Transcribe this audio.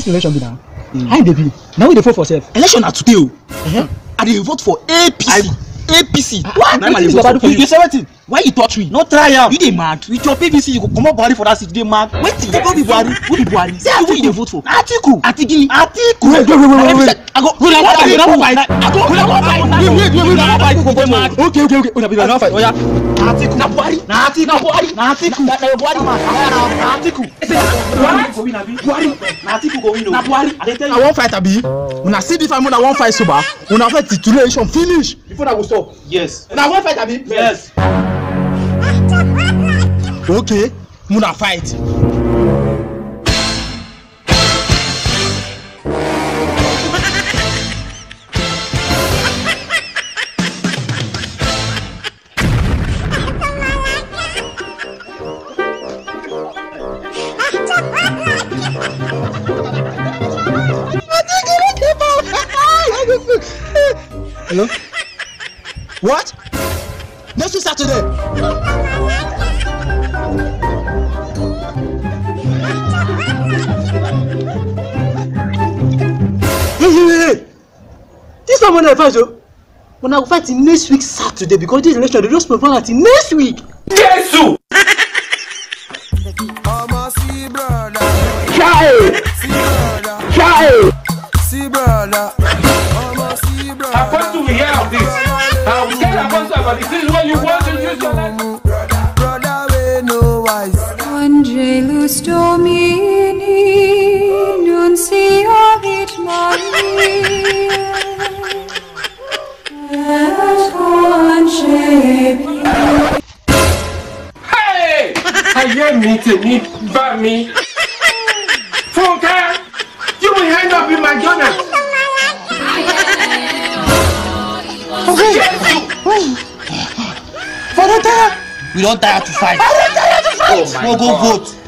this election be na how e dey be na we dey vote for sef. election na today o i dey vote for apc apc what na im i dey Wetin vote Baba do for for you you? say wetin why you touch me no try am you dey mad with your pvc you go comot buhari for that seat you dey mad wetin you no be buhari who be buhari say who you dey vote for atiku atigini atiku Wait, wait, wait, wait, wait, wait. i go una wan fight una wan fight i go una wan fight wait wait wait wait una wan fight you dey mad okay okay okay una be una fight oya. atiku na buhari na atiku na buhari na atiku na na buhari man na atiku buhari go win abi buhari na atiku go win o na buhari i dey tell you. una wan fight abi una see this time una wan fight soba una fight till election finish before una go stop yes una wan fight abi. yes. okay una fight. hello what next week saturday. hey hey hey hey this time una fight o una go fight till next week saturday because this election dey just postpone am till next week. ọmọ sí brọ̀dá chai sí brọ̀dá chai. sí brọ̀dá ọmọ sí brọ̀dá. Apostle will hear of this. I will tell Apostle about this. This is when you want to use your life. brọ̀dá wey no wise. Angelus Domini, nunciavit Maria, et concepit Hey! Ayé mi tèmi bá mi. Funke, you will end up in McDonald's. we don tire to fight. i don tire to fight. no go vote